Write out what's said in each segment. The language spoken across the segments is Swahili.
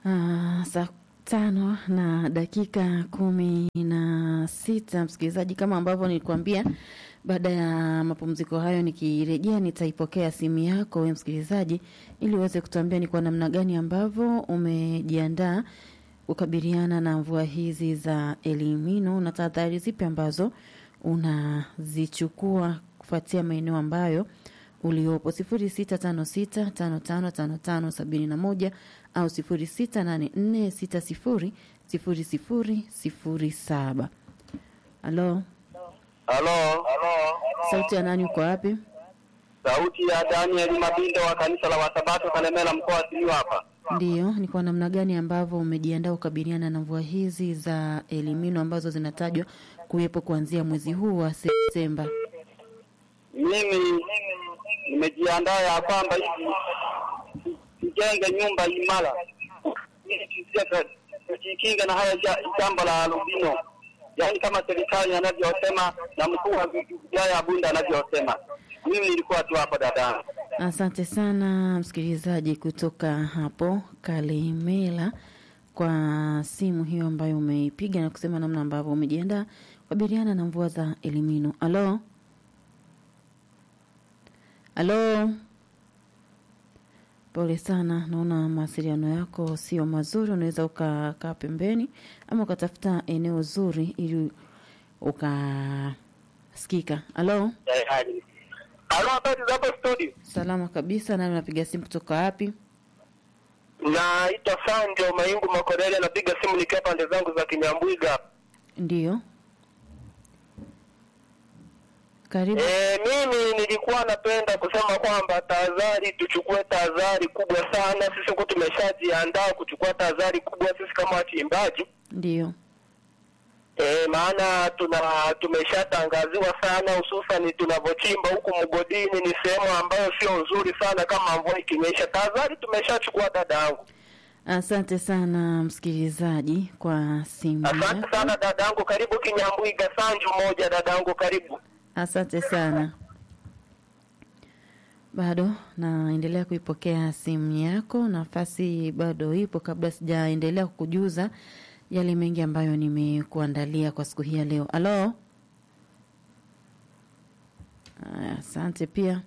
Ah, saa tano na dakika kumi na sita msikilizaji, kama ambavyo nilikuambia, baada ya mapumziko hayo nikirejea, nitaipokea simu yako wewe msikilizaji, ili uweze kutuambia ni kwa namna gani ambavyo umejiandaa kukabiliana na mvua hizi za Elimino na tahadhari zipi ambazo unazichukua kufuatia maeneo ambayo uliopo sifuri sita tano sita tano tano tano tano sabini na moja au sifuri sita nane nne sita sifuri sifuri sifuri sifuri saba. Halo, Halo, sauti ya nani? Uko wapi? sauti ya Daniel Mabindo wa kanisa la Wasabato Kalemela, mkoa wa Simiyu hapa. Ndiyo, ni kwa namna gani ambavyo umejiandaa kukabiliana na mvua hizi za Elimino ambazo zinatajwa kuwepo kuanzia mwezi huu wa Septemba? Mimi nimejiandaa ya kwamba hivi tujenge nyumba imara ili tusije tujikinge na haya ja- jambo la albino, yaani kama serikali anavyosema na mkuu wa wilaya ya Bunda anavyosema. Mimi nilikuwa tu hapo dadangu. Asante sana msikilizaji kutoka hapo Kalemela kwa simu hiyo ambayo umeipiga na kusema namna ambavyo umejiandaa kukabiliana na mvua za Elimino. Halo, halo, pole sana, naona mawasiliano yako sio mazuri. Unaweza ukakaa pembeni ama ukatafuta eneo zuri ili ukasikika. Halo, Halo, habari za hapo studio? salama kabisa. Nani unapiga simu kutoka wapi? Naitwa Sanjo Maingu Makorele, napiga simu nikiwa pande zangu za Kinyambwiga. Ndiyo, karibu. E, mimi nilikuwa napenda kusema kwamba tahadhari, tuchukue tahadhari kubwa sana. Sisi huku tumeshajiandaa kuchukua tahadhari kubwa sisi kama wachimbaji Ndiyo, e, maana tuna tumeshatangaziwa sana, hususan tunavyochimba huku mgodini, ni sehemu ambayo sio nzuri sana kama mvua ikinyesha. Tahadhari tumeshachukua dadangu. asante sana msikilizaji kwa simu Asante yako. sana dadangu, karibu Kinyambwiga. Sanju moja dadangu, karibu. Asante sana. Bado naendelea kuipokea simu yako, nafasi bado ipo. Kabla sijaendelea kukujuza yale mengi ambayo nimekuandalia kwa siku hii ya leo. Halo, Aya, asante pia.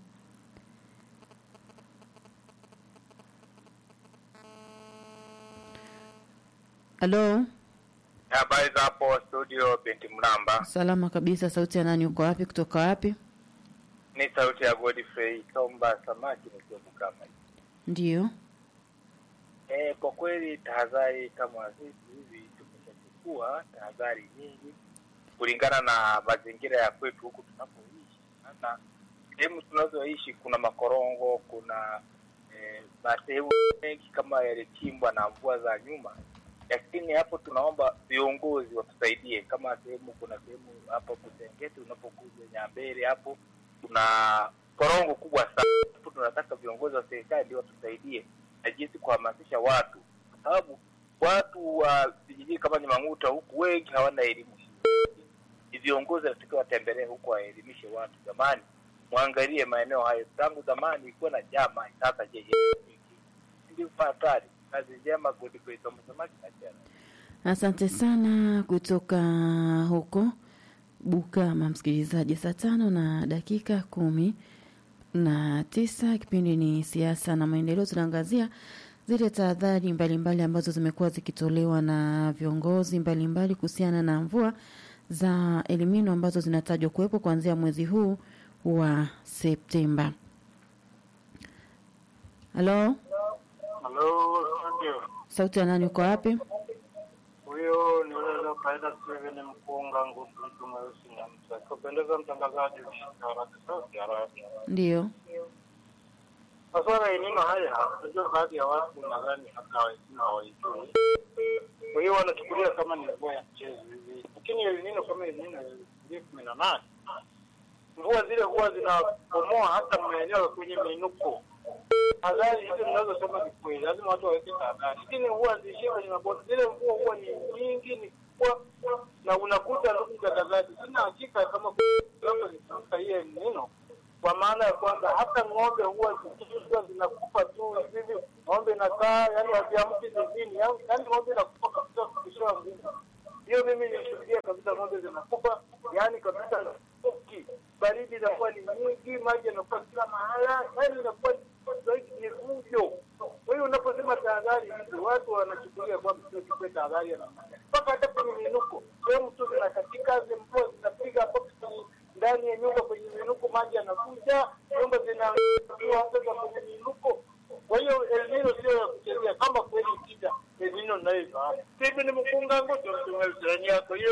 Halo, Habari za hapo studio, binti Mlamba. salama kabisa. Sauti ya nani? Uko wapi? Kutoka wapi? Ni sauti ya Godfrey Tomba Samaki nikiwa Bukama. Ndiyo, Eh, kwa kweli tahadhari kama sisi hivi tumeshachukua tahadhari nyingi kulingana na mazingira ya kwetu huku tunapoishi. Maana sehemu tunazoishi kuna makorongo, kuna eh, masehemu mengi kama yalichimbwa na mvua za nyuma, lakini hapo tunaomba viongozi watusaidie. Kama sehemu kuna sehemu hapo Busengeti unapokuja Nyambere hapo kuna korongo kubwa sana. Hapo tunataka viongozi wa serikali ndio watusaidie na jinsi kuhamasisha watu, kwa sababu watu wa vijijini kama Nyamang'uta huku wengi hawana elimu. Ni viongozi wanatakiwa watembelee huku waelimishe watu. Jamani, mwangalie maeneo hayo, tangu zamani ilikuwa na jama, sasa je, ndio hatari. Kazi njema, Godfrey Thomas Samaki na Jana. asante sana kutoka huko Bukama, msikilizaji. Saa tano na dakika kumi na tisa. Kipindi ni siasa na maendeleo. Tunaangazia zile tahadhari mbalimbali ambazo zimekuwa zikitolewa na viongozi mbalimbali kuhusiana na mvua za Elimino ambazo zinatajwa kuwepo kuanzia mwezi huu wa Septemba. Halo, Halo, ndio. sauti ya nani? Uko wapi? Huyo ni yule aliokaida Steven Mkunga ngutu mtu mweusi na mtu. Akipendeza mtangazaji haraka sauti haraka. Ndiyo, Masuala ya elimu haya, unajua baadhi ya watu nadhani hata hawajui hawaijui. Kwa hiyo wanachukulia kama ni mvua ya mchezo hivi. Lakini elinino kama elinino ya kumi na nane mvua zile huwa zinapomoa hata maeneo kwenye minuko. Hadhari hizo ninazosema ni kweli, lazima watu waweke tahadhari. Lakini huwa ziishie kwenye mabonde, zile mvua huwa ni nyingi, ni kubwa, na unakuta ndugu mtangazaji, sina hakika kama labda zikivuka hiyo neno kwa maana ya kwamba hata ng'ombe huwa zikiwa zinakufa tu hivi, ng'ombe inakaa yani wakiamka hawapi zizini, yaani ng'ombe inakufa kabisa kupishiwa nguvu. Hiyo mimi nishuhudia kabisa, ng'ombe zinakufa, yaani kabisa uki baridi inakuwa ni nyingi, maji yanakuwa kila mahala, yaani inakuwa zaidi ni fujo. Kwa hiyo unaposema tahadhari hizi, watu wanachukulia kwamba sio kipe tahadhari ya namna gani. mpaka hata kwenye minuko, sehemu tu zinakatika, mvua zinapiga hapo kwenye- ndani ya nyumba, kwenye minuko maji yanakuja, nyumba zinaua hata za kwenye minuko. Kwa hiyo El Nino sio ya kuchezea, kama kweli ikija El Nino ninayoifahamu. Hivi ni mkunga ngoto mtume yako hiyo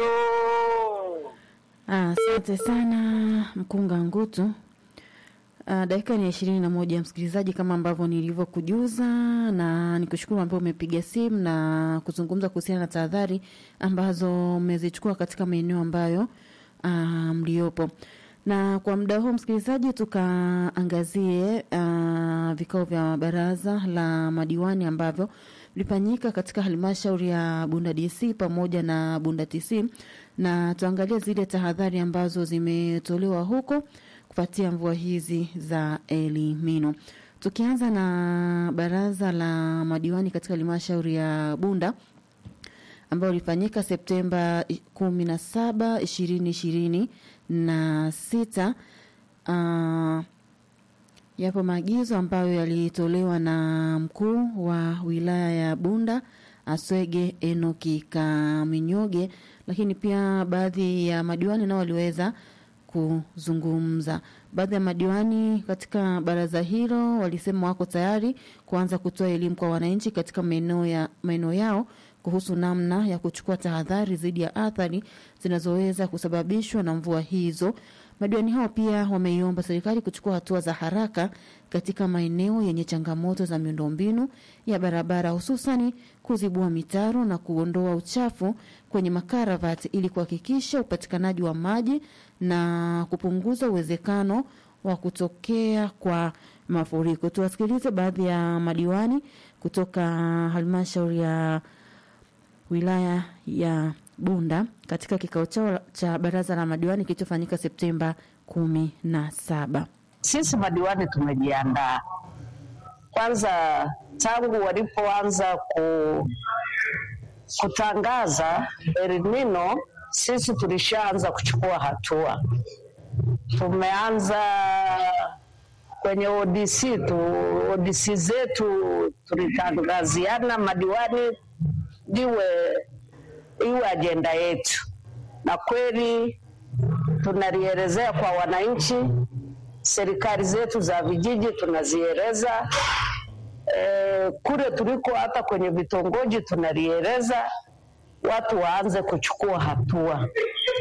Ah, Asante sana mkunga Ngutu. Uh, dakika ni ishirini na moja msikilizaji, kama ambavyo nilivyokujuza, na nikushukuru ambao umepiga simu na kuzungumza kuhusiana na tahadhari ambazo mmezichukua katika maeneo ambayo uh, mliopo. Na kwa muda huu msikilizaji, tukaangazie uh, vikao vya baraza la madiwani ambavyo vilifanyika katika halmashauri ya Bunda DC pamoja na Bunda TC, na tuangalie zile tahadhari ambazo zimetolewa huko kufuatia mvua hizi za Elimino. Tukianza na baraza la madiwani katika halmashauri ya Bunda ambayo ilifanyika Septemba i- kumi na saba ishirini ishirini na sita. Uh, yapo maagizo ambayo yalitolewa na mkuu wa wilaya ya Bunda Aswege Enoki Kaminyoge, lakini pia baadhi ya madiwani nao waliweza kuzungumza. Baadhi ya madiwani katika baraza hilo walisema wako tayari kuanza kutoa elimu kwa wananchi katika maeneo ya maeneo yao kuhusu namna ya kuchukua tahadhari dhidi ya athari zinazoweza kusababishwa na mvua hizo. Madiwani hao pia wameiomba serikali kuchukua hatua za haraka katika maeneo yenye changamoto za miundombinu ya barabara, hususani kuzibua mitaro na kuondoa uchafu kwenye makaravati ili kuhakikisha upatikanaji wa maji na kupunguza uwezekano wa kutokea kwa mafuriko. Tuwasikilize baadhi ya madiwani kutoka halmashauri ya wilaya ya Bunda katika kikao chao cha baraza la madiwani kilichofanyika Septemba kumi na saba. Sisi madiwani tumejiandaa kwanza, tangu walipoanza ku, kutangaza El Nino, sisi tulishaanza kuchukua hatua. Tumeanza kwenye ODC tu, ODC zetu tulitangaziana madiwani liwe iwe ajenda yetu, na kweli tunalielezea kwa wananchi. Serikali zetu za vijiji tunazieleza e, kule tuliko hata kwenye vitongoji tunalieleza, watu waanze kuchukua hatua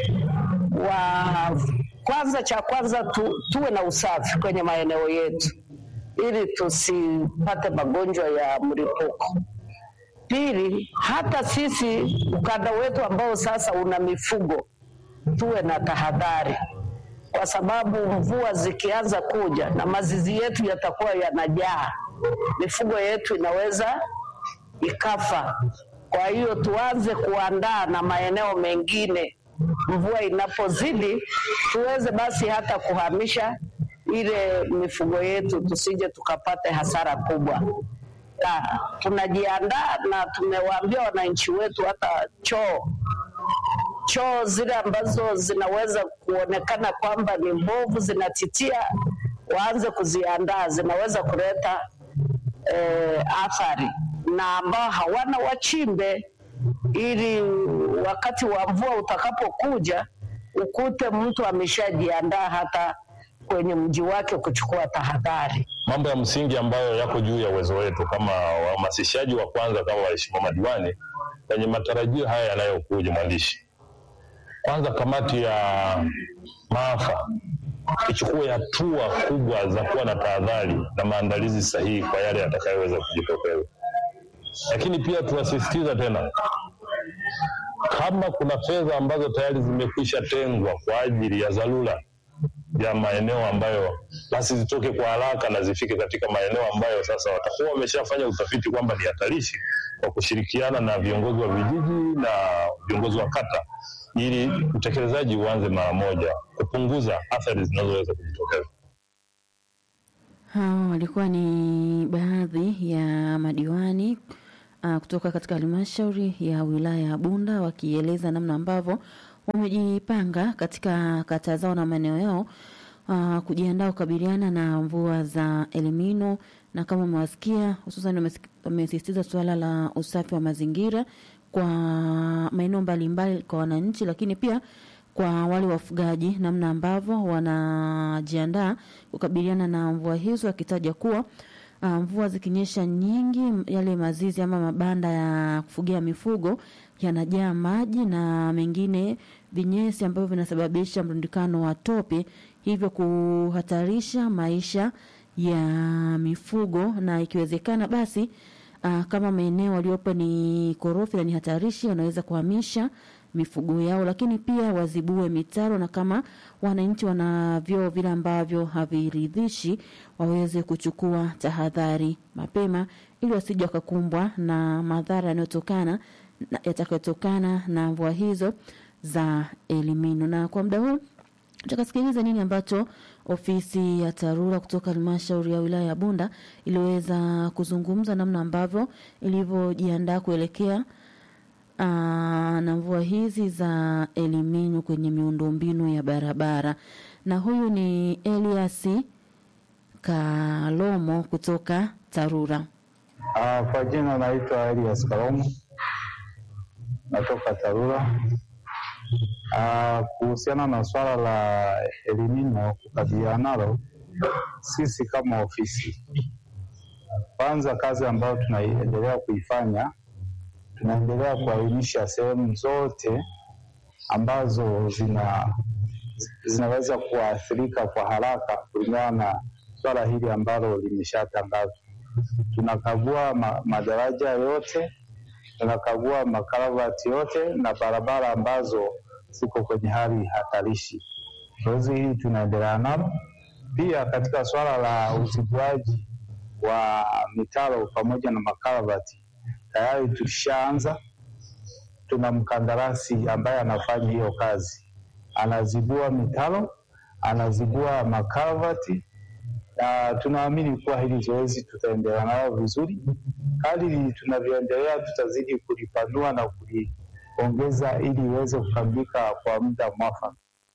wa kwanza, cha kwanza tu, tuwe na usafi kwenye maeneo yetu ili tusipate magonjwa ya mlipuko. Pili, hata sisi ukanda wetu ambao sasa una mifugo tuwe na tahadhari, kwa sababu mvua zikianza kuja na mazizi yetu yatakuwa yanajaa, mifugo yetu inaweza ikafa. Kwa hiyo tuanze kuandaa na maeneo mengine, mvua inapozidi tuweze basi hata kuhamisha ile mifugo yetu, tusije tukapate hasara kubwa na tunajiandaa na tumewaambia wananchi wetu hata choo choo zile ambazo zinaweza kuonekana kwamba ni mbovu zinatitia, waanze kuziandaa, zinaweza kuleta eh, athari, na ambao hawana wachimbe, ili wakati wa mvua utakapokuja ukute mtu ameshajiandaa hata kwenye mji wake kuchukua tahadhari. mambo ya msingi ambayo yako juu ya uwezo wetu kama wahamasishaji wa kwanza kama waheshimiwa madiwani kwenye matarajio haya yanayokuja. Mwandishi, kwanza kamati ya maafa ichukue hatua kubwa za kuwa na tahadhari na maandalizi sahihi kwa yale yatakayoweza kujitokeza, lakini pia tunasisitiza tena kama kuna fedha ambazo tayari zimekwisha tengwa kwa ajili ya dharura ya maeneo ambayo basi zitoke kwa haraka na zifike katika maeneo ambayo sasa watakuwa wameshafanya utafiti kwamba ni hatarishi, kwa kushirikiana na viongozi wa vijiji na viongozi wa kata, ili utekelezaji uanze mara moja, kupunguza athari zinazoweza kujitokeza. Hao walikuwa ni baadhi ya madiwani uh, kutoka katika halmashauri ya wilaya ya Bunda wakieleza namna ambavyo wamejipanga katika kata zao na maeneo yao uh, kujiandaa kukabiliana na mvua za elimino na kama umewasikia hususan wamesisitiza suala la usafi wa mazingira kwa maeneo mbalimbali kwa wananchi, lakini pia kwa wale wafugaji, namna ambavyo wanajiandaa kukabiliana na mvua hizo, akitaja kuwa uh, mvua zikinyesha nyingi, yale mazizi ama mabanda ya kufugia mifugo yanajaa maji na mengine vinyesi ambavyo vinasababisha mrundikano wa tope, hivyo kuhatarisha maisha ya mifugo na ikiwezekana basi uh, kama maeneo waliopo ni korofi na ni hatarishi, wanaweza kuhamisha mifugo yao, lakini pia wazibue mitaro, na kama wananchi wana vyoo vile ambavyo haviridhishi, waweze kuchukua tahadhari mapema ili wasije wakakumbwa na madhara yanayotokana yatakayotokana na mvua hizo za elimino. Na kwa muda huu tutakasikiliza nini ambacho ofisi ya TARURA kutoka halmashauri ya wilaya ya Bunda iliweza kuzungumza namna ambavyo ilivyojiandaa kuelekea uh, na mvua hizi za elimino kwenye miundombinu ya barabara. Na huyu ni Elias Kalomo kutoka TARURA. Uh, kwa jina naitwa Elias Kalomo natoka TARURA. Uh, kuhusiana na swala la elimino kukabiliana nalo, sisi kama ofisi, kwanza kazi ambayo tunaendelea kuifanya, tunaendelea kuainisha sehemu zote ambazo zina zinaweza kuathirika kwa haraka kulingana na swala hili ambalo limeshatangazwa. Tunakagua ma, madaraja yote, tunakagua makaravati yote na barabara ambazo ziko kwenye hali hatarishi. Zoezi hili tunaendelea nalo. Pia katika swala la uzibuaji wa mitaro pamoja na makaravati tayari tulishaanza. Tuna mkandarasi ambaye anafanya hiyo kazi, anazibua mitaro, anazibua makaravati na tunaamini kuwa hili zoezi tutaendelea nalo vizuri. Kadiri tunavyoendelea, tutazidi kulipanua na kuliongeza ili iweze kukamilika kwa muda mwafaka.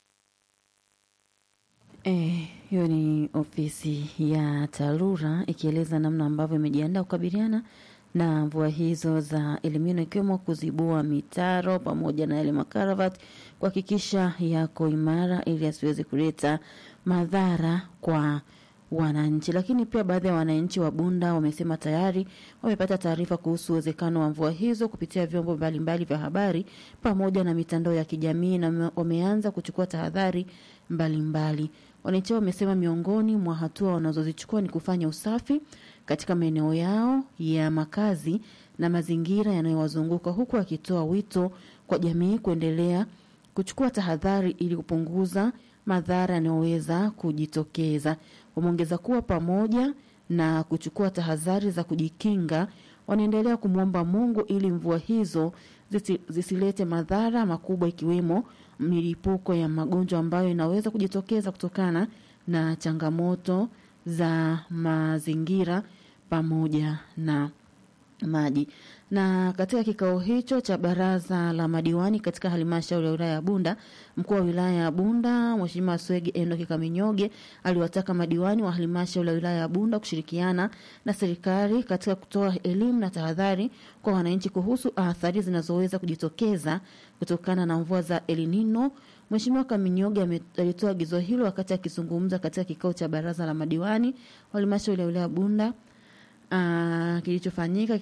Eh, hiyo ni ofisi ya TARURA ikieleza namna ambavyo imejiandaa kukabiliana na mvua hizo za elimino ikiwemo kuzibua mitaro pamoja na yale makaravati kuhakikisha yako imara ili asiweze kuleta madhara kwa wananchi. Lakini pia baadhi ya wananchi wa Bunda wamesema tayari wamepata taarifa kuhusu uwezekano wa mvua hizo kupitia vyombo mbalimbali vya habari pamoja na mitandao ya kijamii na wameanza kuchukua tahadhari mbalimbali. Wananchi wamesema miongoni mwa hatua wanazozichukua ni kufanya usafi katika maeneo yao ya makazi na mazingira yanayowazunguka huku akitoa wito kwa jamii kuendelea kuchukua tahadhari ili kupunguza madhara yanayoweza kujitokeza. Wameongeza kuwa pamoja na kuchukua tahadhari za kujikinga, wanaendelea kumwomba Mungu ili mvua hizo zisi, zisilete madhara makubwa ikiwemo milipuko ya magonjwa ambayo inaweza kujitokeza kutokana na changamoto za mazingira pamoja na maji. Na katika kikao hicho cha baraza la madiwani katika halmashauri ya wilaya ya Bunda, mkuu wa wilaya ya Bunda Mheshimiwa Swege Enoki Kaminyoge aliwataka madiwani wa halmashauri ya wilaya ya Bunda kushirikiana na serikali katika kutoa elimu na tahadhari kwa wananchi kuhusu athari zinazoweza kujitokeza kutokana na mvua za El Nino. Mheshimiwa Kaminyoge alitoa agizo hilo wakati akizungumza katika kikao cha baraza la madiwani wa halmashauri ya wilaya ya Bunda uh, kilichofanyika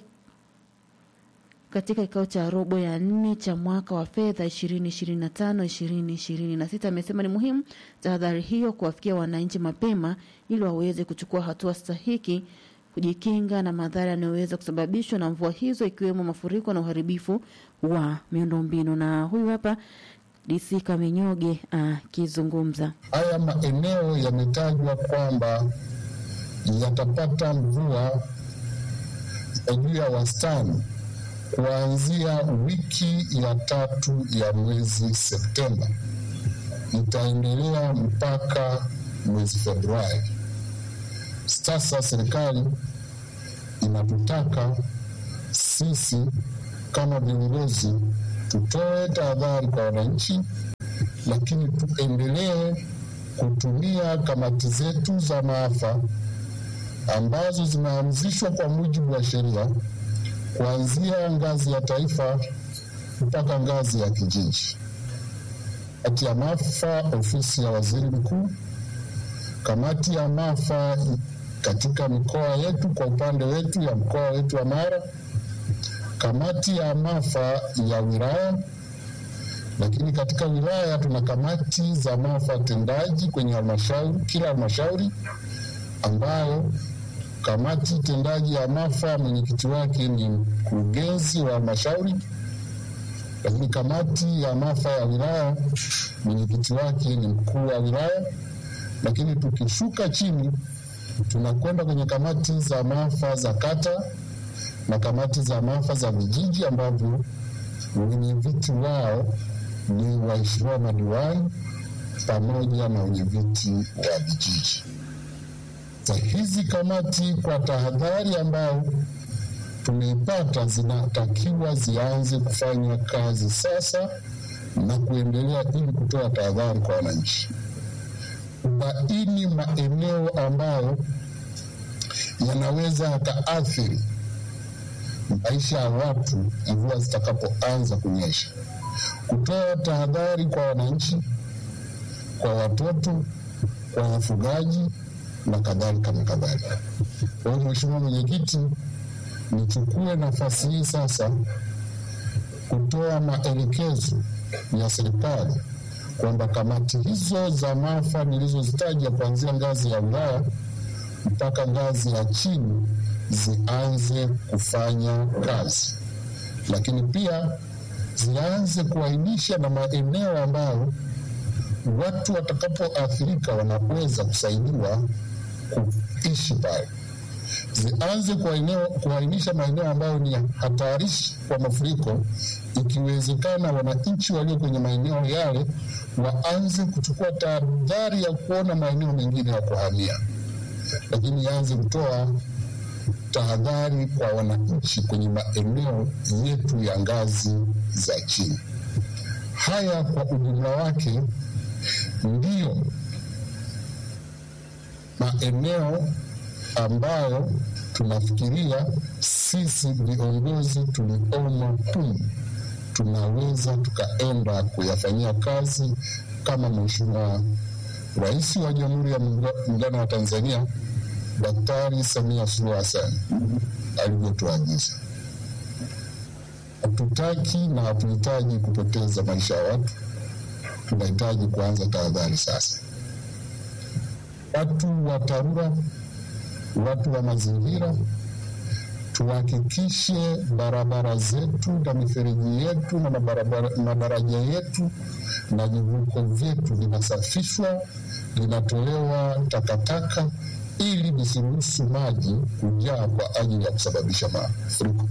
katika kikao cha robo ya nne cha mwaka wa fedha 2025 2026. Amesema ni muhimu tahadhari hiyo kuwafikia wananchi mapema ili waweze kuchukua hatua stahiki kujikinga na madhara yanayoweza kusababishwa na mvua hizo ikiwemo mafuriko na uharibifu wa miundombinu. Na huyu hapa DC Kaminyoge akizungumza. Uh, haya maeneo yametajwa kwamba yatapata mvua ya juu ya wastani kuanzia wiki ya tatu ya mwezi Septemba, itaendelea mpaka mwezi Februari. Sasa serikali inatutaka sisi kama viongozi tutoe tahadhari kwa wananchi, lakini tuendelee kutumia kamati zetu za maafa ambazo zimeanzishwa kwa mujibu wa sheria kuanzia ngazi ya taifa mpaka ngazi ya kijiji. Kamati ya maafa ofisi ya waziri mkuu, kamati ya maafa katika mikoa yetu, kwa upande wetu ya mkoa wetu wa Mara, kamati ya maafa ya wilaya, lakini katika wilaya tuna kamati za maafa tendaji kwenye halmashauri, kila halmashauri ambayo kamati tendaji ya maafa mwenyekiti wake ni mkurugenzi wa halmashauri, lakini kamati ya maafa ya wilaya mwenyekiti wake ni mkuu wa wilaya. Lakini tukishuka chini, tunakwenda kwenye kamati za maafa za kata na kamati za maafa za vijiji ambavyo wenye viti wao ni waheshimiwa madiwani pamoja na wenye viti wa vijiji za hizi kamati kwa tahadhari ambayo tumeipata, zinatakiwa zianze kufanya kazi sasa na kuendelea ili kutoa tahadhari kwa wananchi, kubaini maeneo ambayo yanaweza yakaathiri maisha ya watu mvua zitakapoanza kunyesha, kutoa tahadhari kwa wananchi, kwa watoto, kwa wafugaji na kadhalika na kadhalika. Kwa hiyo, Mheshimiwa Mwenyekiti, nichukue nafasi hii sasa kutoa maelekezo ya serikali kwamba kamati hizo za maafa nilizozitaja kuanzia ngazi ya wilaya mpaka ngazi ya chini zianze kufanya kazi, lakini pia zianze kuainisha na maeneo ambayo watu watakapoathirika wanaweza kusaidiwa kuishi pale. Zianze kuainisha maeneo ambayo ni hatarishi kwa mafuriko, ikiwezekana wananchi walio kwenye maeneo yale waanze kuchukua tahadhari ya kuona maeneo mengine ya kuhamia, lakini ianze kutoa tahadhari kwa wananchi kwenye maeneo yetu ya ngazi za chini. Haya kwa ujumla wake ndiyo maeneo ambayo tunafikiria sisi viongozi tuliomo humu tunaweza tukaenda kuyafanyia kazi kama Mheshimiwa Rais wa Jamhuri ya Muungano wa Tanzania Daktari Samia Suluhu Hassan alivyotuagiza. Hatutaki na hatuhitaji kupoteza maisha ya watu, tunahitaji kuanza tahadhari sasa. Watu wa TARURA, watu wa mazingira, tuhakikishe barabara zetu na mifereji yetu na madaraja yetu na vivuko vyetu vinasafishwa, vinatolewa takataka ili visiruhusu maji kujaa kwa ajili ya kusababisha mafuriko.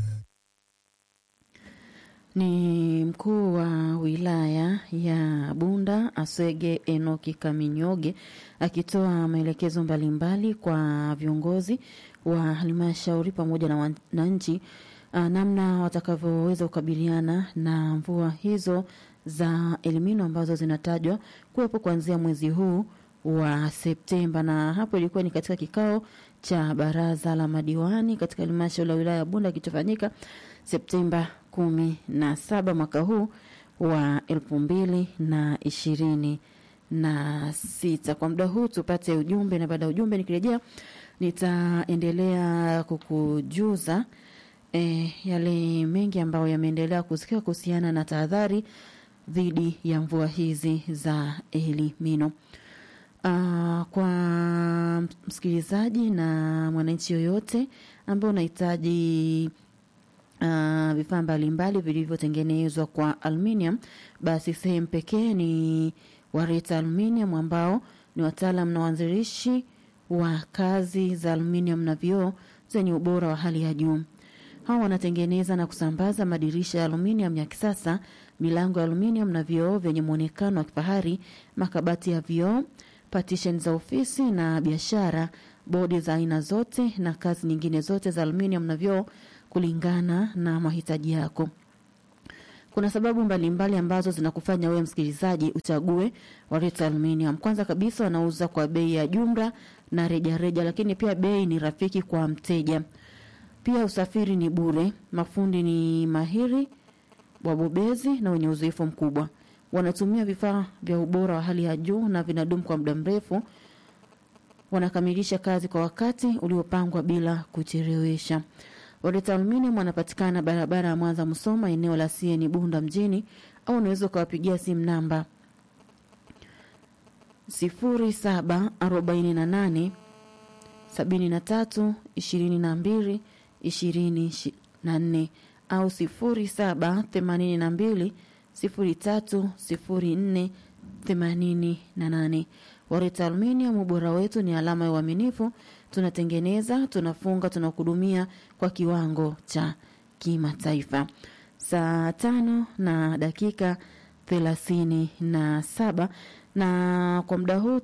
Ni mkuu wa wilaya ya Bunda Aswege Enoki Kaminyoge akitoa maelekezo mbalimbali kwa viongozi wa halmashauri pamoja na wananchi namna watakavyoweza kukabiliana na mvua hizo za elimino ambazo zinatajwa kuwepo kuanzia mwezi huu wa Septemba. Na hapo ilikuwa ni katika kikao cha baraza la madiwani katika halmashauri ya wilaya ya Bunda kitofanyika Septemba kumi na saba mwaka huu wa elfu mbili na ishirini na sita. Kwa muda huu tupate ujumbe, na baada ya ujumbe nikirejea nitaendelea kukujuza e, yale mengi ambayo yameendelea kusikia kuhusiana na tahadhari dhidi ya mvua hizi za elimino. Uh, kwa msikilizaji na mwananchi yoyote ambaye unahitaji uh, vifaa mbalimbali vilivyotengenezwa kwa aluminium, basi sehemu pekee ni Wareta Aluminium ambao ni wataalam na waanzilishi wa kazi za aluminium na vioo zenye ubora wa hali ya juu. Hawa wanatengeneza na kusambaza madirisha ya aluminium ya kisasa, milango ya aluminium na vioo vyenye muonekano wa kifahari, makabati ya vioo, partition za ofisi na biashara, bodi za aina zote na kazi nyingine zote za aluminium na vioo kulingana na mahitaji yako. Kuna sababu mbalimbali mbali ambazo zinakufanya wewe msikilizaji uchague Wareta Aluminium. Kwanza kabisa, wanauza kwa bei ya jumla na rejareja reja, lakini pia bei ni rafiki kwa mteja. Pia usafiri ni bure, mafundi ni mahiri, wabobezi na wenye uzoefu mkubwa. Wanatumia vifaa vya ubora wa hali ya juu na vinadumu kwa muda mrefu. Wanakamilisha kazi kwa wakati uliopangwa bila kuchelewesha. Wareta Aluminium wanapatikana barabara ya Mwanza Musoma, eneo la CN Bunda mjini, au unaweza ukawapigia simu namba 0748 73 22 24 au 0782 03 04 88. Wareta Aluminium, ubora wetu ni alama ya uaminifu. Tunatengeneza, tunafunga, tunakuhudumia kwa kiwango cha kimataifa. Saa tano na dakika thelathini na saba na kwa muda huu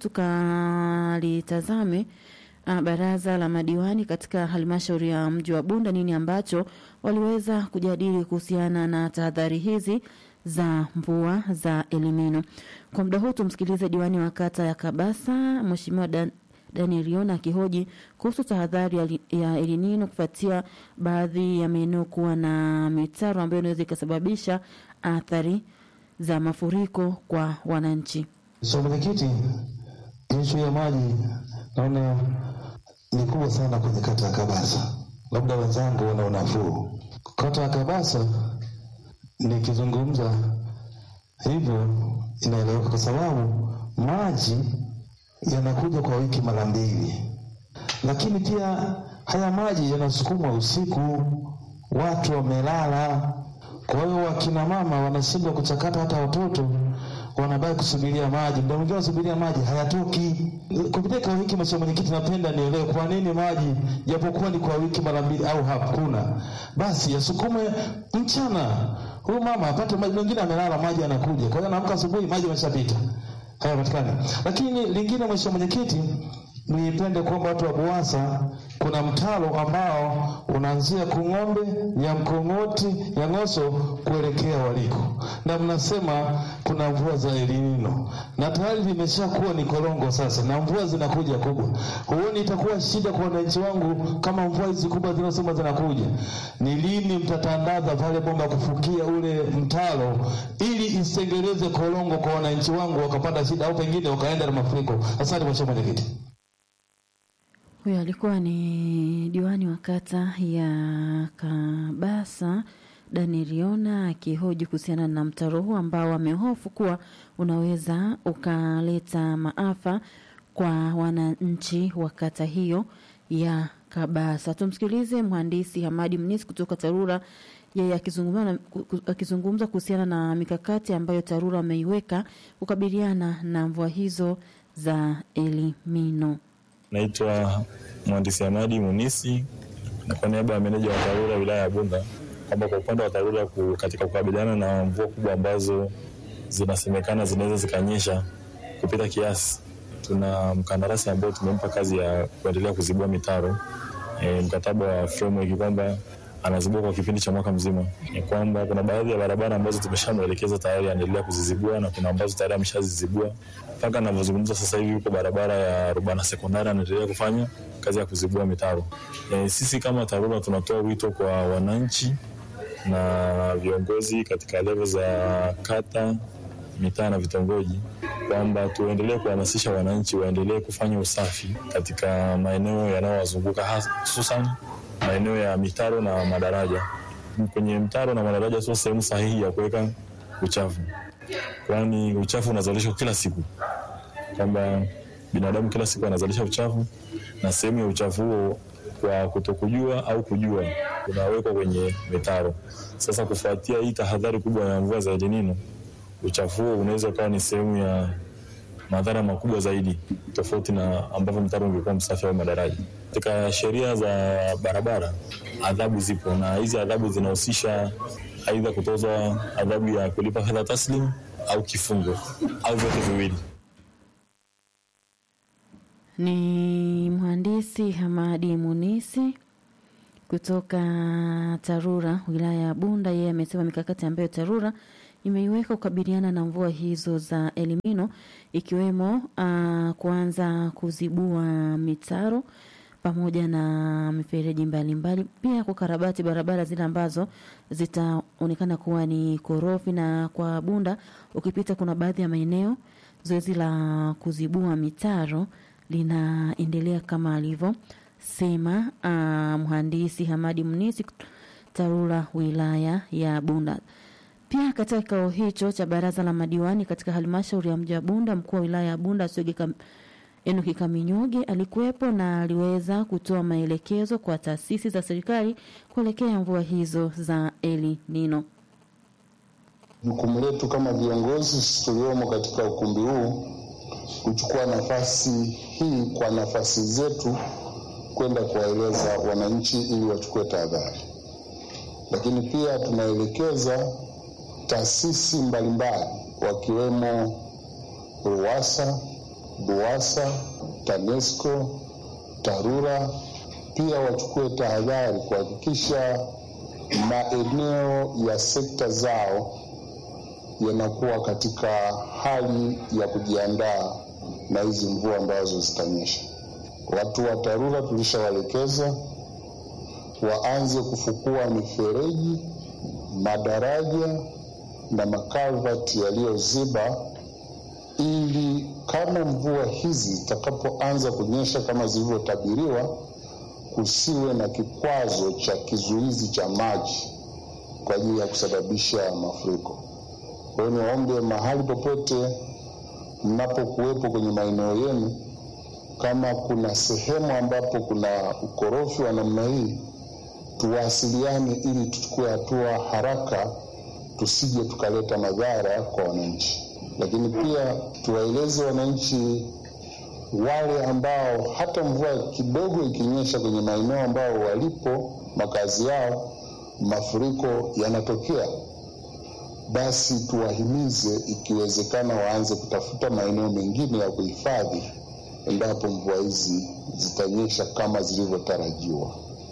tukalitazame uh, baraza la madiwani katika halmashauri ya mji wa Bunda, nini ambacho waliweza kujadili kuhusiana na tahadhari hizi za mvua za Elimino. Kwa muda huu tumsikilize diwani wa kata ya Kabasa, Mheshimiwa Dan Daniel Yona akihoji kuhusu tahadhari ya Elinino kufuatia baadhi ya maeneo kuwa na mitaro ambayo inaweza ikasababisha athari za mafuriko kwa wananchi. So mwenyekiti, ishu ya maji naona ni kubwa sana kwenye kata ya Kabasa, labda wenzangu wana unafuu. Kata ya Kabasa nikizungumza hivyo inaeleweka kwa sababu maji yanakuja kwa wiki mara mbili, lakini pia haya maji yanasukumwa usiku, watu wamelala. Kwa hiyo wakina mama wanashindwa kuchakata, hata watoto wanabaki kusubiria maji, muda mwingine wanasubiria maji hayatoki. Kupitia kwa wiki, mheshimiwa mwenyekiti, napenda nielewe kwa nini maji japokuwa ni kwa wiki mara mbili au hakuna, basi yasukume mchana, huyu mama apate maji. Mwingine amelala, maji yanakuja, kwa hiyo anaamka asubuhi, maji yameshapita hayapatikani. Lakini lingine, mheshimiwa mwenyekiti, nipende kuomba watu wa BUWASA, kuna mtaro ambao unaanzia Kung'ombe ya Mkong'oti ya Ng'oso kuelekea waliko, na mnasema kuna mvua za Elinino na tayari limeshakuwa ni korongo sasa, na mvua zinakuja kubwa. Huoni itakuwa shida kwa wananchi wangu kama mvua hizi kubwa zinasema zinakuja? Ni lini mtatandaza pale bomba kufukia ule mtaro ili isitengeleze korongo kwa wananchi wangu wakapata shida au pengine wakaenda na mafuriko? Asante mheshimiwa mwenyekiti. Huyo alikuwa ni diwani wa kata ya Kabasa Daniel Yona akihoji kuhusiana na mtaro huu ambao amehofu kuwa unaweza ukaleta maafa kwa wananchi wa kata hiyo ya Kabasa. Tumsikilize mhandisi Hamadi Mnisi kutoka TARURA, yeye akizungumza akizungumza kuhusiana na mikakati ambayo TARURA ameiweka kukabiliana na mvua hizo za Elimino. Naitwa mhandisi Hamadi Munisi na kwa niaba ya meneja wa TARURA wilaya ya Bunda kwamba kwa upande wa TARURA katika kukabiliana na mvua kubwa ambazo zinasemekana zinaweza zikanyesha kupita kiasi, tuna mkandarasi ambao tumempa kazi ya kuendelea kuzibua mitaro e, mkataba wa framework kwamba anazibua kwa kipindi cha mwaka mzima. Ni kwamba kuna baadhi ya barabara ambazo tumeshamwelekeza tayari anaendelea kuzizibua na kuna ambazo tayari ameshazizibua. Mpaka anavyozungumza sasa hivi yuko barabara ya Rubana sekondari anaendelea kufanya kazi ya kuzibua mitaro. E, sisi kama TARURA tunatoa wito kwa wananchi na viongozi katika levo za kata, mitaa na vitongoji kwamba tuendelee kuhamasisha wananchi waendelee kufanya usafi katika maeneo yanayowazunguka hususan maeneo ya mitaro na madaraja. Kwenye mtaro na madaraja sio sehemu sahihi ya kuweka uchafu, kwani uchafu unazalishwa kila siku, kwamba binadamu kila siku anazalisha uchafu, na sehemu ya uchafu huo kwa kutokujua au kujua unawekwa kwenye mitaro. Sasa kufuatia hii tahadhari kubwa ya mvua za El Nino, uchafu huo unaweza ukawa ni sehemu ya madhara makubwa zaidi, tofauti na ambavyo mtaro ungekuwa msafi au madaraja. Katika sheria za barabara adhabu zipo, na hizi adhabu zinahusisha aidha kutozwa adhabu ya kulipa fedha taslim au kifungo au vyote viwili. Ni mhandisi Hamadi Munisi kutoka TARURA wilaya ya Bunda, yeye amesema mikakati ambayo TARURA imeiweka kukabiliana na mvua hizo za Elimino ikiwemo uh, kuanza kuzibua mitaro pamoja na mifereji mbalimbali, pia kukarabati barabara zile ambazo zitaonekana kuwa ni korofi. Na kwa Bunda ukipita, kuna baadhi ya maeneo zoezi la kuzibua mitaro linaendelea kama alivyosema uh, mhandisi Hamadi Mnisi TARURA wilaya ya Bunda. Pia katika kikao hicho cha baraza la madiwani katika halmashauri ya mji wa Bunda, mkuu wa wilaya ya Bunda Swege Kam, Enoki Kaminyoge alikuwepo na aliweza kutoa maelekezo kwa taasisi za serikali kuelekea mvua hizo za El Nino. Jukumu letu kama viongozi sisi tuliomo katika ukumbi huu kuchukua nafasi hii kwa nafasi zetu kwenda kuwaeleza wananchi ili wachukue tahadhari, lakini pia tunaelekeza taasisi mbalimbali wakiwemo RUWASA, BUWASA, TANESCO, TARURA pia wachukue tahadhari kuhakikisha maeneo ya sekta zao yanakuwa katika hali ya kujiandaa na hizi mvua ambazo zitanyesha. Watu wa TARURA tulishawaelekeza waanze kufukua mifereji, madaraja na makalvati yaliyoziba ili kama mvua hizi zitakapoanza kunyesha kama zilivyotabiriwa, kusiwe na kikwazo cha kizuizi cha maji kwa ajili ya kusababisha mafuriko. Kwa hiyo niwaombe mahali popote mnapokuwepo kwenye maeneo yenu, kama kuna sehemu ambapo kuna ukorofi wa namna hii, tuwasiliane ili tuchukue hatua haraka, tusije tukaleta madhara kwa wananchi. Lakini pia tuwaeleze wananchi wale ambao hata mvua kidogo ikinyesha kwenye maeneo ambao walipo makazi yao, mafuriko yanatokea, basi tuwahimize, ikiwezekana, waanze kutafuta maeneo mengine ya kuhifadhi endapo mvua hizi zitanyesha kama zilivyotarajiwa.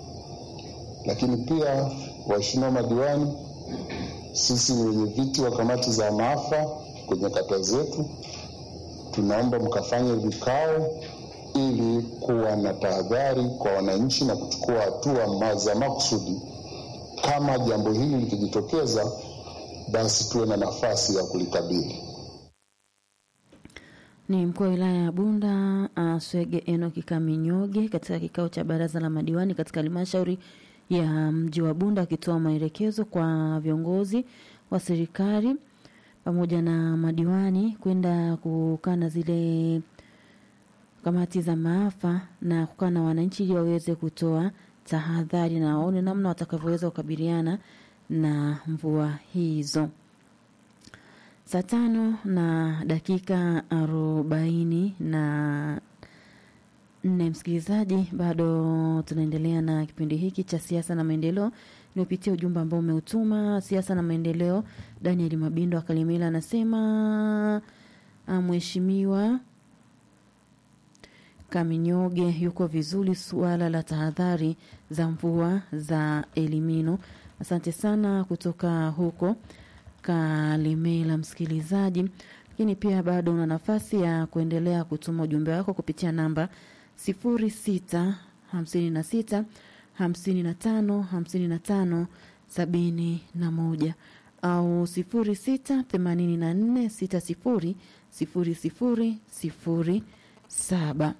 Lakini pia, waheshimiwa madiwani, sisi ni wenye viti wa kamati za maafa kwenye kata zetu, tunaomba mkafanye vikao ili kuwa na tahadhari kwa wananchi na kuchukua hatua za makusudi. Kama jambo hili likijitokeza, basi tuwe na nafasi ya kulikabili. Ni mkuu wa wilaya ya Bunda uh, Swege Enoki Kaminyoge katika kikao cha baraza la madiwani katika halmashauri ya mji wa Bunda akitoa maelekezo kwa viongozi wa serikali pamoja na madiwani kwenda kukaa na zile kamati za maafa na kukaa na wananchi ili waweze kutoa tahadhari na waone namna watakavyoweza kukabiliana na mvua hizo. Saa tano na dakika arobaini na nne, msikilizaji, bado tunaendelea na kipindi hiki cha siasa na maendeleo. Niupitia ujumbe ambao umeutuma siasa na maendeleo. Daniel Mabindo Akalimela anasema mheshimiwa Kaminyoge yuko vizuri, suala la tahadhari za mvua za Elimino. Asante sana kutoka huko Kalimela, msikilizaji. Lakini pia bado una nafasi ya kuendelea kutuma ujumbe wako kupitia namba sifuri sita hamsini na sita hamsini na tano hamsini na tano sabini na moja au sifuri sita themanini na nne sita sifuri sifuri sifuri sifuri saba.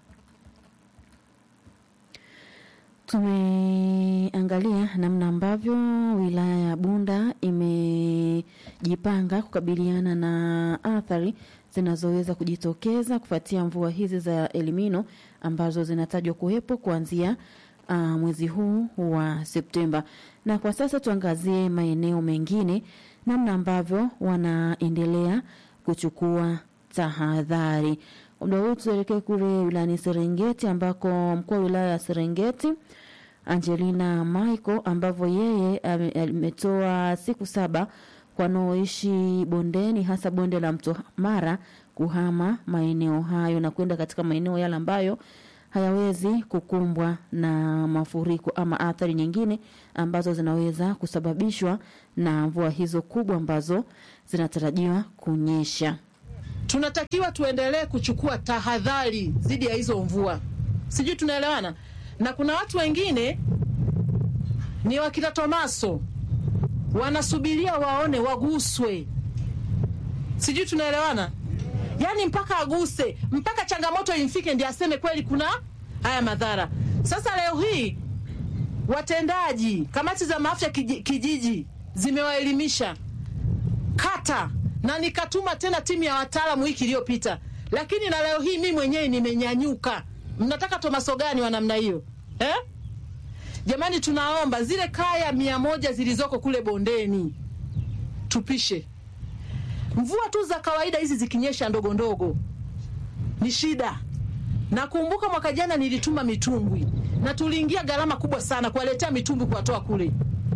Tumeangalia namna ambavyo wilaya ya Bunda imejipanga kukabiliana na athari zinazoweza kujitokeza kufuatia mvua hizi za Elimino ambazo zinatajwa kuwepo kuanzia uh, mwezi huu wa Septemba. Na kwa sasa tuangazie maeneo mengine, namna ambavyo wanaendelea kuchukua tahadhari. Muda huu tuelekee kule wilayani Serengeti ambako mkuu wa wilaya ya Serengeti Angelina Michael ambavyo yeye ametoa siku saba kwa wanaoishi bondeni hasa bonde la mto Mara kuhama maeneo hayo na kwenda katika maeneo yale ambayo hayawezi kukumbwa na mafuriko ama athari nyingine ambazo zinaweza kusababishwa na mvua hizo kubwa ambazo zinatarajiwa kunyesha. tunatakiwa tuendelee kuchukua tahadhari dhidi ya hizo mvua. Sijui tunaelewana? Na kuna watu wengine ni wakina Tomaso wanasubiria waone waguswe, sijui tunaelewana? Yaani mpaka aguse, mpaka changamoto imfike ndio aseme kweli kuna haya madhara. Sasa leo hii watendaji, kamati za maafya kiji- kijiji zimewaelimisha kata na nikatuma tena timu ya wataalamu wiki iliyopita, lakini na leo hii mi mwenyewe nimenyanyuka. Mnataka tomaso gani wa namna hiyo eh? Jamani, tunaomba zile kaya mia moja zilizoko kule bondeni tupishe. Mvua tu za kawaida hizi zikinyesha ndogo ndogo ni shida. Nakumbuka mwaka jana nilituma mitumbwi na tuliingia gharama kubwa sana kuwaletea mitumbwi kuwatoa kule.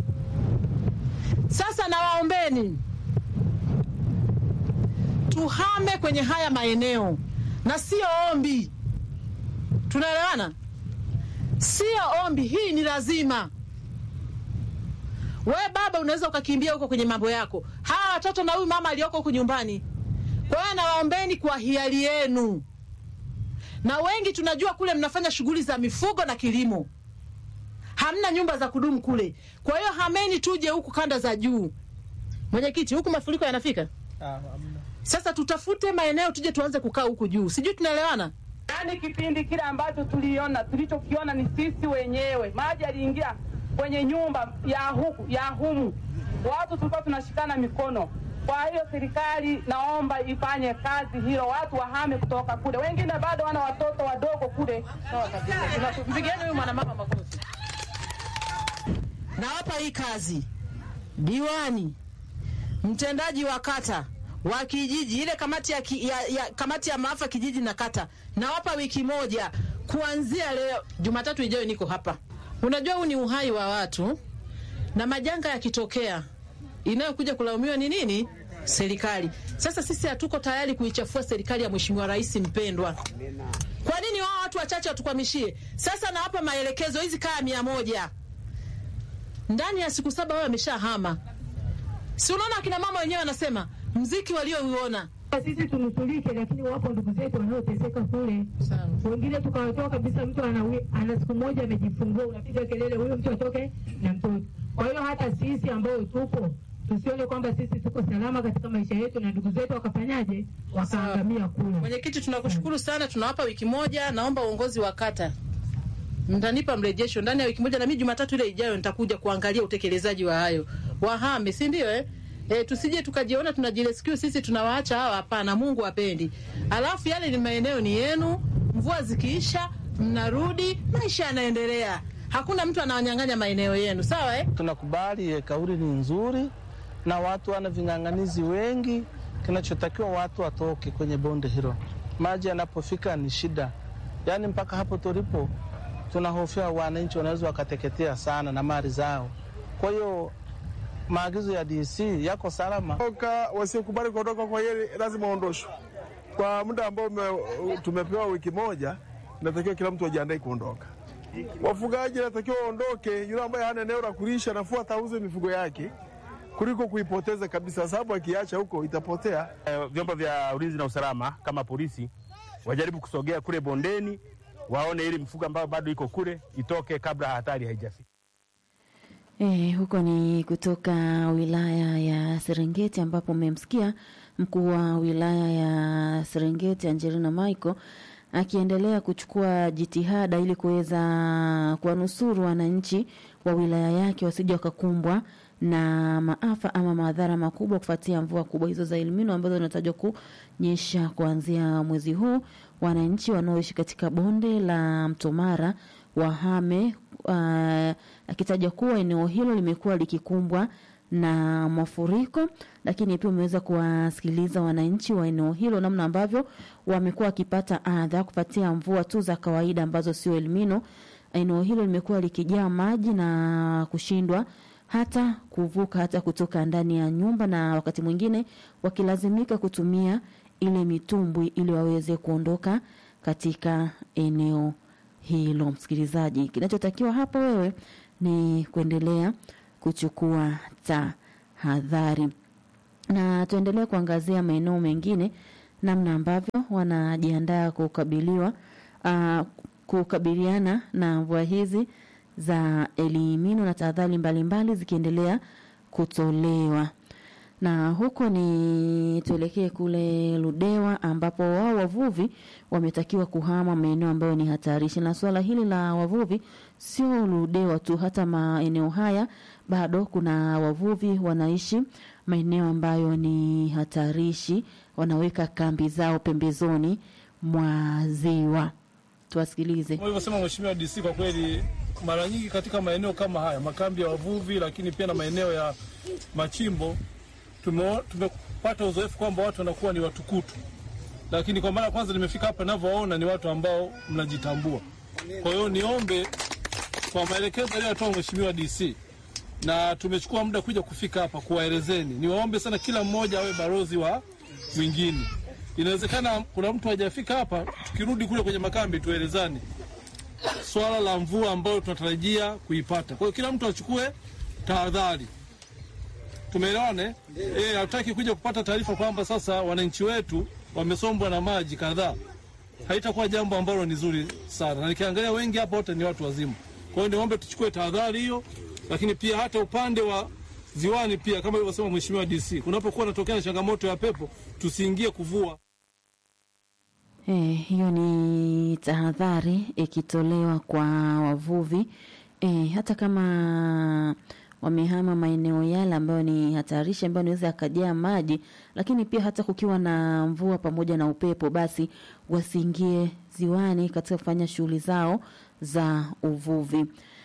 Sasa nawaombeni tuhame kwenye haya maeneo, na sio ombi. Tunaelewana? Sio ombi, hii ni lazima. We baba, unaweza ukakimbia huko kwenye mambo yako, hawa watoto na huyu mama aliyoko huku nyumbani. Kwa hiyo nawaombeni kwa hiari yenu, na wengi tunajua kule mnafanya shughuli za mifugo na kilimo, hamna nyumba za kudumu kule. Kwa hiyo hameni, tuje huku kanda za juu. Mwenyekiti, huku mafuriko yanafika sasa tutafute maeneo tuje tuanze kukaa huku juu, sijui tunaelewana. Yaani kipindi kile ambacho tuliona tulichokiona ni sisi wenyewe, maji yaliingia kwenye nyumba ya huku ya humu, watu tulikuwa tunashikana mikono. Kwa hiyo serikali naomba ifanye kazi hilo, watu wahame kutoka kule, wengine bado wana watoto wadogo kule. Mpigeni huyu mwanamama makofi. Nawapa hii kazi diwani, mtendaji wa kata wa kijiji, ile kamati ya, ki, ya, ya, kamati ya maafa kijiji na kata, nawapa wiki moja kuanzia leo. Jumatatu ijayo niko hapa. Unajua huu ni uhai wa watu, na majanga yakitokea, inayokuja kulaumiwa ni nini? Serikali. Sasa sisi hatuko tayari kuichafua serikali ya Mheshimiwa Rais mpendwa. Kwa nini wao watu wachache watukwamishie? Sasa nawapa maelekezo, hizi kaya mia moja ndani ya siku saba wao wameshahama. Si unaona akina mama wenyewe wanasema mziki waliouona sisi tunusulike, lakini wapo ndugu zetu wanaoteseka kule. Wengine tukawatoa kabisa, mtu ana, ana siku moja amejifungua, unapiga kelele huyo mtu atoke na mtoto. Kwa hiyo hata sisi ambao tupo tusione kwamba sisi tuko salama katika maisha yetu na ndugu zetu wakafanyaje, wakaangamia kule. Mwenyekiti, tunakushukuru sana, tunawapa wiki moja. Naomba uongozi wa kata mtanipa mrejesho ndani ya wiki moja, na mimi Jumatatu ile ijayo nitakuja kuangalia utekelezaji wa hayo. Wahame, si ndio eh? E, tusije tukajiona tunajirescue sisi tunawaacha hawa. Hapana, Mungu apendi. Alafu yale ni maeneo ni yenu, mvua zikiisha mnarudi, maisha yanaendelea. Hakuna mtu anawanyang'anya maeneo yenu, sawa eh? Tunakubali eh, kauli ni nzuri na watu wana ving'ang'anizi wengi. Kinachotakiwa watu watoke kwenye bonde hilo, maji yanapofika ni shida. Yaani mpaka hapo tulipo tunahofia wananchi wanaweza wakateketea sana na mali zao. Kwa hiyo maagizo ya DC yako salama. Toka wasiokubali kuondoka kwa yeye lazima waondoshwe kwa muda ambao ume- tumepewa wiki moja. Inatakiwa kila mtu ajiandae kuondoka. Wafugaji inatakiwa waondoke, yule ambaye hana eneo la kulisha nafua atauze mifugo yake kuliko kuipoteza kabisa, sababu akiacha huko itapotea. Eh, vyombo vya ulinzi na usalama kama polisi wajaribu kusogea kule bondeni, waone ili mifugo ambayo bado iko kule itoke kabla hatari haijafika. E, huko ni kutoka wilaya ya Serengeti ambapo mmemsikia mkuu wa wilaya ya Serengeti Angelina Michael akiendelea kuchukua jitihada ili kuweza kuwanusuru wananchi wa wilaya yake wasije wakakumbwa na maafa ama madhara makubwa kufuatia mvua kubwa hizo za El Nino ambazo zinatajwa kunyesha kuanzia mwezi huu. Wananchi wanaoishi katika bonde la Mto Mara wahame, uh, akitaja kuwa eneo hilo limekuwa likikumbwa na mafuriko, lakini pia umeweza kuwasikiliza wananchi wa eneo hilo namna ambavyo wamekuwa wakipata adha kupatia mvua tu za kawaida ambazo sio El Nino. Eneo hilo limekuwa likijaa maji na kushindwa hata kuvuka hata kutoka ndani ya nyumba, na wakati mwingine wakilazimika kutumia ile mitumbwi ili waweze kuondoka katika eneo hilo. Msikilizaji, kinachotakiwa hapo wewe ni kuendelea kuchukua tahadhari, na tuendelee kuangazia maeneo mengine, namna ambavyo wanajiandaa kukabiliwa uh, kukabiliana na mvua hizi za elimino na tahadhari mbalimbali zikiendelea kutolewa na huko ni tuelekee kule Ludewa ambapo wao wavuvi wametakiwa kuhama maeneo ambayo ni hatarishi. Na suala hili la wavuvi sio Ludewa tu, hata maeneo haya bado kuna wavuvi wanaishi maeneo ambayo ni hatarishi, wanaweka kambi zao pembezoni mwa ziwa. Tuwasikilize. Kama ilivyosema Mheshimiwa DC, kwa kweli mara nyingi katika maeneo kama haya, makambi ya wavuvi, lakini pia na maeneo ya machimbo tume- tumepata uzoefu kwamba watu wanakuwa ni watukutu, lakini kwa mara ya kwanza nimefika hapa, ninavyowaona ni watu ambao mnajitambua. Kwa hiyo niombe kwa maelekezo aliyotoa Mheshimiwa DC, na tumechukua muda kuja kufika hapa kuwaelezeni, niwaombe sana kila mmoja awe balozi wa mwingine. Inawezekana kuna mtu hajafika hapa, tukirudi kule kwenye makambi tuelezane swala la mvua ambayo tunatarajia kuipata. Kwa hiyo kila mtu achukue tahadhari. Tumeelewane? Eh, hatutaki kuja kupata taarifa kwamba sasa wananchi wetu wamesombwa na maji kadhaa. Haitakuwa jambo ambalo ni zuri sana, na nikiangalia wengi hapa wote ni watu wazima. Kwa hiyo niombe tuchukue tahadhari hiyo, lakini pia hata upande wa ziwani pia, kama ilivyosema Mheshimiwa DC, kunapokuwa natokea na changamoto ya pepo, tusiingie kuvua. Eh, hiyo ni tahadhari ikitolewa kwa wavuvi eh, hata kama wamehama maeneo yale ambayo ni hatarishi ambayo inaweza yakajaa maji, lakini pia hata kukiwa na mvua pamoja na upepo, basi wasiingie ziwani katika kufanya shughuli zao za uvuvi.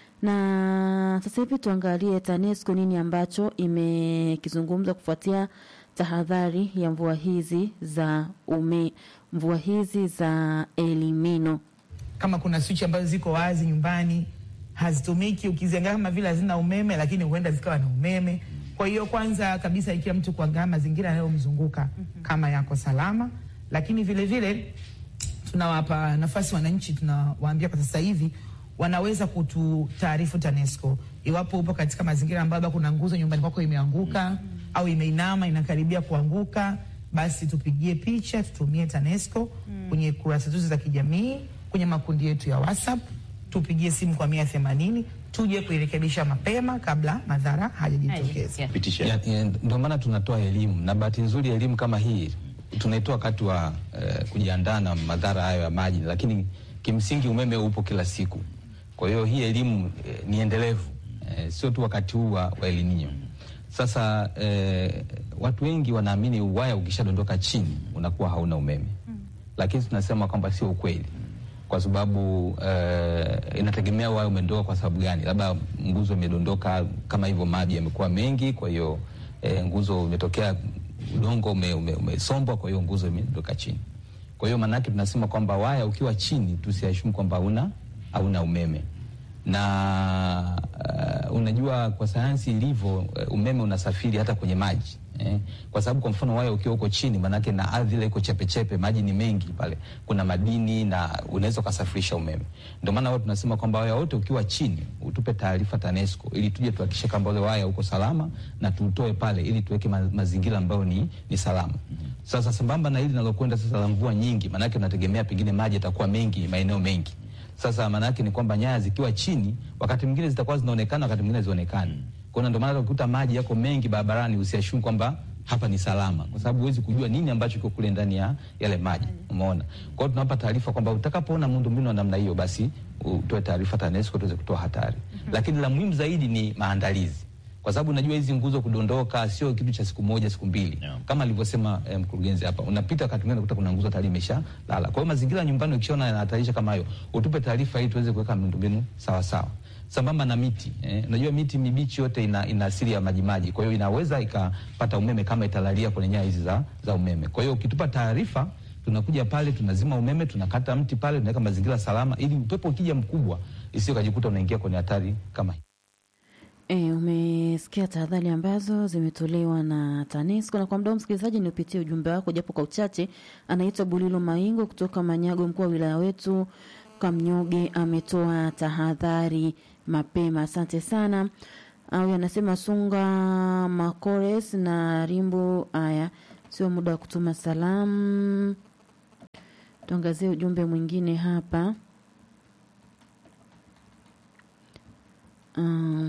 Na sasa hivi tuangalie TANESCO nini ambacho imekizungumza kufuatia tahadhari ya mvua hizi za ume, mvua hizi za elimino. kama kuna swichi ambazo ziko wazi nyumbani hazitumiki, ukiziangalia kama vile hazina umeme, lakini huenda zikawa na umeme. Kwa hiyo kwanza kabisa, ikiwa mtu kuangalia mazingira yanayomzunguka kama yako salama, lakini vile vile tunawapa nafasi wananchi, tunawaambia kwa sasa hivi wanaweza kututaarifu TANESCO iwapo upo katika mazingira ambayo labda kuna nguzo nyumbani kwako imeanguka au imeinama inakaribia kuanguka, basi tupigie picha, tutumie TANESCO kwenye kurasa zetu za kijamii, kwenye makundi yetu ya WhatsApp, tupigie simu kwa mia themanini tuje kuirekebisha mapema kabla madhara hayajitokeza. Ya- ya, Ndio maana tunatoa elimu, na bahati nzuri elimu kama hii tunaitoa wakati wa eh, kujiandaa na madhara hayo ya maji, lakini kimsingi umeme upo kila siku. Kwa hiyo hii elimu eh, ni endelevu eh, sio tu wakati huu wa, wa El Nino. Sasa eh, watu wengi wanaamini waya ukishadondoka chini unakuwa hauna umeme, lakini tunasema kwamba sio ukweli kwa sababu eh, inategemea waya umedondoka kwa sababu gani. Labda nguzo imedondoka kama hivyo, maji yamekuwa mengi, kwa hiyo eh, nguzo imetokea, udongo ume- ume- umesombwa, kwa hiyo nguzo imedondoka chini. Kwa hiyo maanake tunasema kwamba waya ukiwa chini tusiashumu kwamba hauna hauna umeme na uh, unajua kwa sayansi ilivyo, uh, umeme unasafiri hata kwenye maji eh? Kwa sababu kwa mfano waya ukiwa uko chini, maanake na ardhi ile iko chepechepe, maji ni mengi pale, kuna madini na unaweza ukasafirisha umeme. Ndio maana wao tunasema kwamba waya wote ukiwa chini utupe taarifa TANESCO ili tuje tuhakikishe kwamba ule waya uko salama na tuutoe pale ili tuweke ma mazingira ambayo ni, ni salama. Sasa sambamba na hili linalokwenda sasa la mvua nyingi, maanake unategemea pengine maji yatakuwa mengi maeneo mengi sasa maana yake ni kwamba nyaya zikiwa chini, wakati mwingine zitakuwa zinaonekana, wakati mwingine zionekani. Kwa hiyo ndio maana ukikuta maji yako mengi barabarani, usiashumu kwamba hapa ni salama, kwa sababu huwezi kujua nini ambacho kiko kule ndani ya yale maji. Umeona? Kwa hiyo tunawapa taarifa kwamba utakapoona miundombinu ya namna hiyo, basi utoe taarifa TANESCO tuweze kutoa hatari. Lakini la muhimu zaidi ni maandalizi kwa sababu unajua hizi nguzo kudondoka sio kitu cha siku moja siku mbili kama alivyosema eh, mkurugenzi hapa, unapita wakati mwingine unakuta kuna nguzo tayari imesha lala. Kwa hiyo mazingira ya nyumbani ukishaona yanahatarisha kama hayo, utupe taarifa ili tuweze kuweka miundombinu sawa sawa, sambamba na miti eh, unajua miti mibichi yote ina, ina asili ya majimaji, kwa hiyo inaweza ikapata umeme kama italalia kwenye nyaya hizi za, za umeme. Kwa hiyo ukitupa taarifa tunakuja pale tunazima umeme, tunakata mti pale, tunaweka mazingira salama, ili upepo ukija mkubwa isio kajikuta unaingia kwenye hatari kama hii. E, umesikia tahadhari ambazo zimetolewa na TANESCO na kwa muda huu msikilizaji, niupitie ujumbe wako japo kwa uchache. Anaitwa Bulilo Maingo kutoka Manyago, mkuu wa wilaya wetu kutoka Mnyuge ametoa tahadhari mapema. Asante sana. Au anasema Sunga Makores na Rimbo. Aya, sio muda wa kutuma salamu. Tuangazie ujumbe mwingine hapa. Uh,